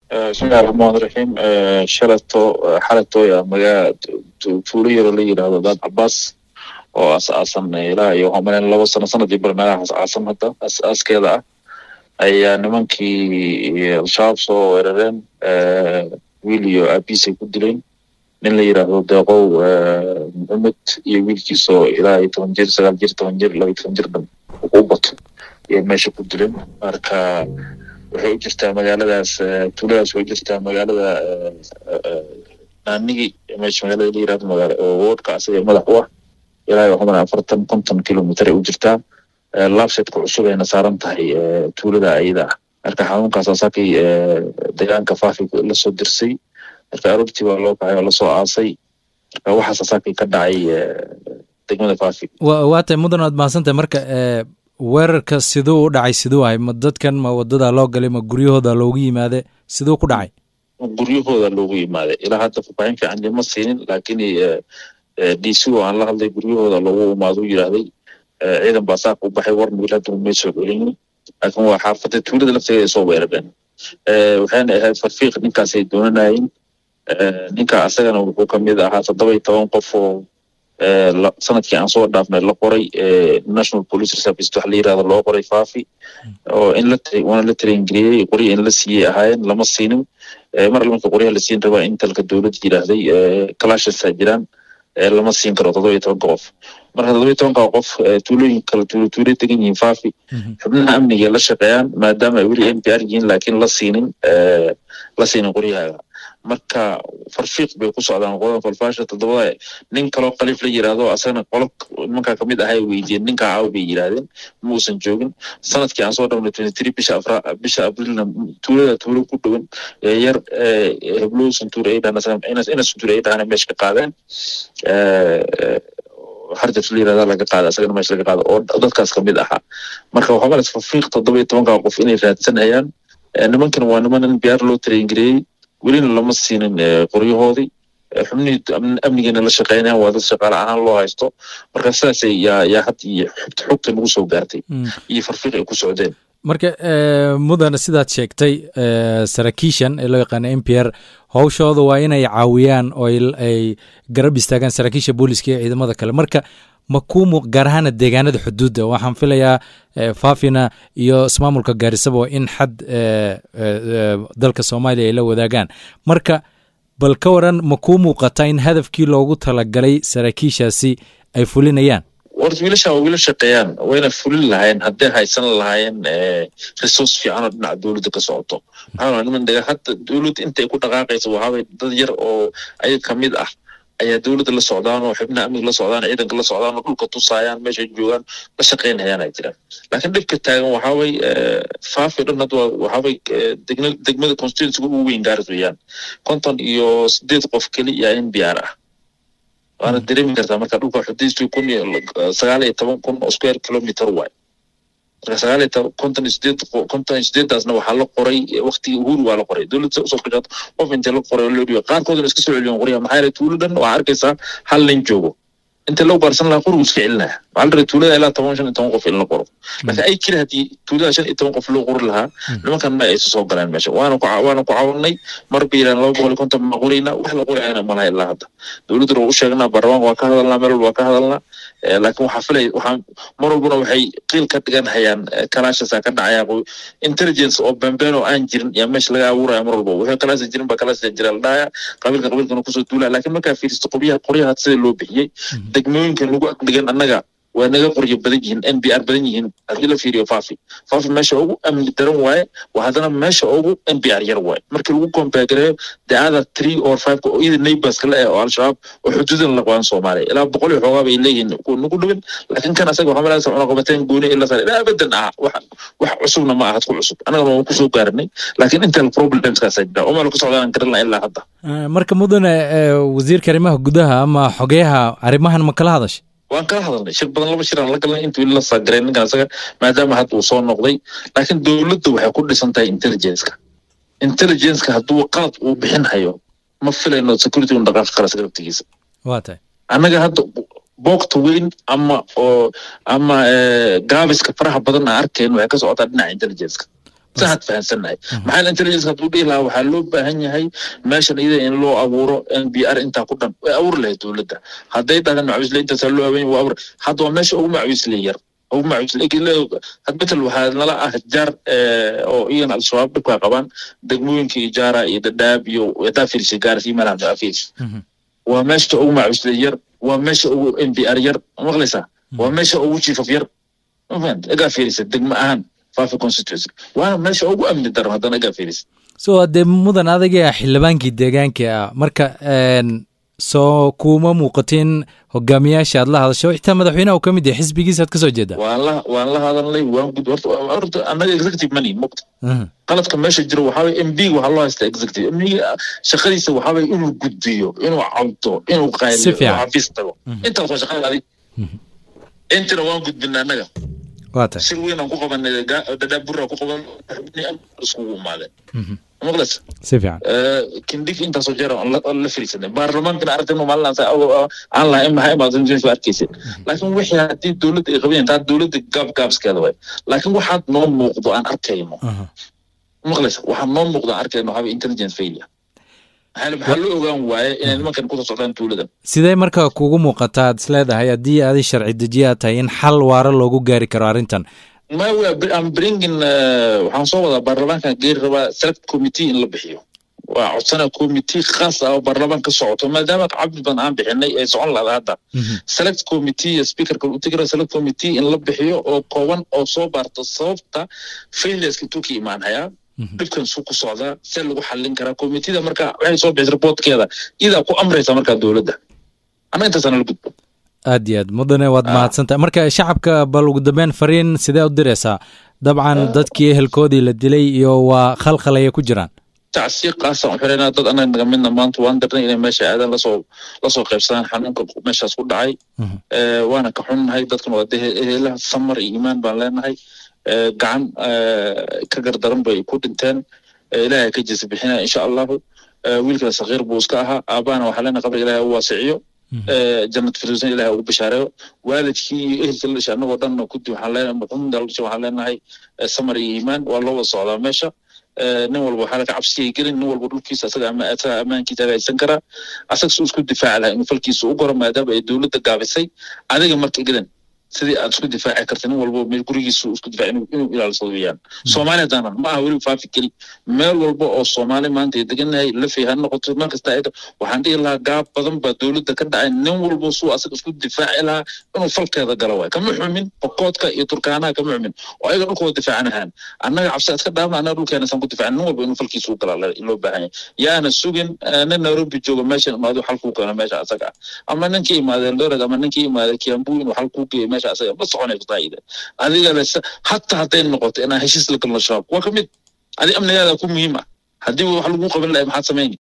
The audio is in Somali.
bismillahi raxmaan raxiim shalato xalatoya magaa tuulo yaro la yidhaahdo daad cabaas oo as-aasan ilaa iyo waxaan malayn laba sano sanadii bar meelaha as-aasan hadda as-aaskeeda ah ayaa nimankii al-shabaab soo weerareen wiil iyo aabiisay ku dileen nin la yidhaahdo deeqow maxamed iyo wiilkiisoo ilaa iyo toban jir sagaal jir toban jir laba iyo toban jir dhan u bato iyo meesha ku dileen marka waxay u jirtaa magaaladaas tuuladaas way u jirtaa magaalada naanigi meesha magaalada la yirahdo magaala woodka asaga madax u ah ilaa iyo waxaan afartan konton kilomitr ay u jirtaa labsetka cusub ayna saaran tahay tuulada ayada ah marka xanuunkaas asaakay deegaanka faafi lasoo dirsay marka aroortii baa loo kacay oo lasoo aasay marka waxaas asaakay ka dhacay degmada faafi waa tahay mudan waad mahadsantahay marka weerarka siduu u dhacay siduu ahay ma dadkan ma wadada loo galay ma guryahooda loogu yimaade siduu ku dhacay guryahooda loogu yimaaday ilaa hadda faahfaahin fiican lima siinin laakiin d c oo aan la hadlay guryahooda loogu imaado u yidhaahday ciidan baa saaka u baxay war wiil hadda may soo celinin laakiin waa xaafada tuulada lafteeda ay soo weerareen waxayna ahayd farfiiq ninkaasay doonanayeen ninka asagana wuxuu kamid ahaa toddoba iyo toban qof oo sanadkii aan soo dhaafnay la qoray national police reservice waxa la yirahdo loo qoray faafi oo in la waana la tarengeliyey qorya in la siiyey ahaayeen lama siinin mar marka qoryaha la siin rabaa in talka dowladda yidhaahday kalashasa jiraan lama siin karo toddoba iyo tobanka qof marka toddoba iyo tobanka qof tuulooyin kala tuulo tuulo degan yihiin faafi xubnaha amniga la shaqeeyaan maadaama ay weli n p r yihiin laakiin la siinin la siinin qoryahaaga marka farfiiq bay ku socdaan qodan falfaasha toddobada nin kaloo khaliif la yiraahdo asagana qolo nimankaa kamid ahay weydiiyeen ninkaa caaw bay yiraahdeen ma uusan joogin sanadkii aan soo dhawnay twenty three bisha afra bisha abrilna tuulada tuulo ku dhowan yar heblow santuur ay dhahan ina santuur ay dhahana meesha ka qaadeen harjaf la yirahda laga qaada asagana meesha laga qaada oo dadkaas kamid ahaa marka waxaa malas farfiiq toddoba iyo tobankaa qof inay raadsanayaan nimankan waa niman in biyaar loo tarengareeyey welina lama siinin qoryahoodii xubnihii amnigeena la shaqeynayaan waa dad shaqaale ahaan loo haysto marka sidaasay yaa yaa had iyo xogta xogta nagu soo gaartay iyo farfiiq ay ku socdeen marka mudan sidaad sheegtay saraakiishan ee loo yaqaana m p r howshooda waa inay caawiyaan oo ay garab istaagaan saraakiisha booliska iyo ciidamada kale marka ma kuu muuq gaar ahaana deegaanada xuduudda waxaan filayaa faafina iyo ismaamulka gaarisaba in xad dalka soomaaliya ay la wadaagaan marka bal ka waran ma kuu muuqata in hadafkii loogu talagalay saraakiishaasi ay fulinayaan warta wiilashan waa wiila shaqeeyaan wayna fulin lahaayeen hadday haysan lahaayeen resource fiican oo dhinaca dowladda ka socoto maxaa niman daga hadda dowladda intay ku dhaqaaqaysa waxaabay dad yar oo ayaga kamid ah ayaa dowladda la socdaan oo xubnaha amniga la socdaan ciidanka la socdaan oo dhulka tusaayaan meeshay joogaan la shaqeynayaan ay jiraan laakiin dhibka taagan waxaa way faafi dhan hadda waxaa way degmada constituencyga ugu weyn gaaris weeyaan konton iyo sideed qof keli yaa n b r ah waana dareemi kartaa marka dhulka xudiistu kun iyo sagaal iyo toban kun oo square kilometer waay marka sagaal iyo toban konton iyo sideed konton iyo sideedaasna waxaa la qoray waktigii uhuru waa la qoray dowladda usoo gashato qof intee la qoray oo loo dhiyo qaarkoodna iska soo celiyan qoryaha maxaa yeelay tuulo dhan waxaa arkaysaa hal nin joogo inta loo baarsan lahaa qorigu iska celinaya waxaa la rabay tuulada ilaa toban shan iyo toban qof in la qoro laakiin ay keli haddii tuulada shan iyo toban qof loo qori lahaa nimankan ma aysa soo galeen meesha waana ku waana ku caawinay mar bay yidhahan laba boqol iyo konton ma qorayna wax la qorayana malaha ilaa hadda dowladduna waa u sheegnaa baarlamaanka waa ka hadalnaa meel walba waa ka hadalnaa laakiin waxaa filay waxaa mar walbana waxay qiil ka dhigan hayaan kalaashasa ka dhacaya intelligence oo bambeen oo aan jirin yaa meesha laga abuuraya mar walba wuxuu kalaasa jirin baa kalaasa jira la dhahaya qabiilka qabiilkana kusoo duulaya laakiin markaa fiiristo qoryaha qoryaha sida loo bixiyey degmooyinka nagu ag dhigan annaga waa naga qoryo badan yihiin n b r badan yihiin haddii la fiiriyo faafi faafi meesha ugu amni daran waaye waa haddana meesha ugu n b r yar waaye markii lagu kombaagareeyo the other three or five oo iyada neighborska la eh oo al-shabaab oo xuduudan la qabaan soomaaliya ilaa boqol iyo xoogaa bay leeyihiin nagu dhawin laakiin kan asaga waxaa malaysa cunaqabateen gooni ila sare ilaa abadan ah wax wax cusubna ma ahad ku cusub annagana waan kusoo gaarinay laakiin inta problemskaasaa jira oo meel ku socdaan garan laha ilaa hadda marka mudane wasiirka arrimaha gudaha ama xogeyaha arrimahan ma kala hadashay waan kala hadalnay shir badan laba shir aan la galnay intuu la saagaray ninkan asaga maadaama hadda uu soo noqday laakiin dowladda waxay ku dhisan tahay intelligenceka intelligenceka hadduu qalad uu bixin hayo ma filayno security un dhaqaaqi kara sagrabtigiisa waa tahay annaga hadda boogta weyn ama oo ama gaabiska faraha badan aan arkayn waxay ka socotaa dhinaca intelligenceka saad fahansannahay maxaa intelligence hadduu dhihi lahaa waxaa loo baahan yahay meeshan iyada in loo abuuro n b r intaa ku dhan way abuuri lahayd dowladda hadday dhahdaan macawisle intaasaa loo habeyn waa abuur hadda waa meesha ugu macawisle yar ugu macawisle had betel waxaa nala ah jaar oo iyana al-shabaab dhibkaa qabaan degmooyinka iyo jaara iyo dadaab iyo hadaa fiirisa gaaris iyo meelaha daa fiirisa waa meesha ugu macawisle yar waa meesha ugu n b r yar maqlaysaa waa meesha ugu chief of yar mafahant egaa fiirisa degmo ahaan fafi constituency waana meesha ugu amni daran haddana egaa fiirisa so dee mudan adaga xildhibaankii deegaanka ah marka soo kuma muuqatin hogaamiyaasha aad la hadasho xitaa madaxweynaha uu ka mid yahay xisbigiisa aad ka soo jeedaa waan la waan la hadalnay waan gud horta horta annaga executive money muqta qaladka meesha jiro waxaa waye m b waxaa loo haystaa executive m shaqadiisa waxaa waye inuu gudbiyo inuu cabdo inuu qayliyo inuu xafiis tago intaas waa shaqada adig intina waan gudbina annaga waata shir weyn aan ku qabanay dhadhaab burra ku qaban iskugu imaadeen maqlas si fiican kindhig intaasoo jeer aan la firiisanay baarlamaankana aragtayno maalin aan lahayn maxay imaadan jeesu arkaysa laakiin wixii haddii dowladda ay qabanayaan taa dowladda gaab gaabskeeda waay laakiin waxaad noo muuqdo aan arkayno maqlas waxaad noo muuqdo aan arkayno haba intelligence failure maxaa loo ogaan waaye inay nimankan kusoo socdaan tuuladan sidee marka kugu muuqataa aad isleedahay haddii adi sharci dejiye aad tahay in xal waara loogu gaari karo arrintan ma am bringin waxaan soo wadaa baarlamaankan geeri rabaa select committee in la bixiyo waa codsana committee khaas ah oo baarlamaan ka socoto maadaama cabdi badan aan bixinay ay socon lahda hadda select committee speakerka u tegi select committee in la bixiyo oo kooban oo soo baarto sababta failureska intuu ka imaan hayaa dhibkan suu ku socdaa see lagu xallin karaa committeeda marka waxay soo bixisa reportkeeda iyadaa ku amraysa markaa dowladda ama intaasana la gudbo aad iyo aad mudane waad mahadsantahay marka shacabka bal ugu dambeyn fariin sidee u diraysaa dabcan dadkii ehelkoodii la dilay iyo waa khalkhalaya ku jiraan tacsiiq qaasaan u xiraynaa dad anaga naga midna maanta waan dirnay inay meesha aadaan lasoo lasoo qaybsadaan xanuunka meeshaas ku dhacay waana ka xunnahay dadkan waa dee ehelaha samar iyo iimaan baan leenahay gacan ka gardaran bay ku dhinteen ilaahay ka jisa bixinaya insha allahu wiilkana sakiir buu iska ahaa aabahana waxaa leenahay qabriga ilahay u waasiciyo jannat firdowsan ilahay ugu bishaareeyo waalidkii iyo ehelka la dhashay annagoo dhan kudi waxaan leenahay muxumda la dhashay waxaan leenahay samar iyo iimaan waa loo wada socdaa meesha nin walba waxaa laga cabsigay gelin nin walba dhulkiisa asaga ama asaga ammaankiisa hagaysan karaa asaga suu isku difaaci lahaa inuu falkiisa u goro maadaama ay dowladda gaabisay adiga marka gedan sidii aad isku difaaci karta nin walba meel gurigiisu isku difaaci inuu ilaalisado weeyaan soomaaliya daanan ma aha weli faafi keli meel walba oo soomaali maanta ay degannahay lafay ha noqoto meel kasta ay waxaan dhihi lahaa gaab badan baa dowladda ka dhacay nin walba suu asaga isku difaaci lahaa inuu falkeeda galo waay kama xumin bokoodka iyo turkaanaha kama xumin oo ayaga dhulkooda difaacan ahaan annaga cabsi aad ka dhaafna annaga dhulkeena saan ku difaacan nin walba inuu falkiisa u galaa loo baahan yahay yaana sugin nin nairobi jooga meeshan imaado xal kuu keeno meesha asaga ah ama ninkii imaadee eldoret ama ninkii imaadee kiambu inuu xal kuu geeyo meesha asaga ma soconayso taayida adiga le hataa hadday noqoto inaa heshiis la galno shabaab waa ka mid adi amnigaada ku muhiim ah haddii wax lagu qaban lahay maxaad samayni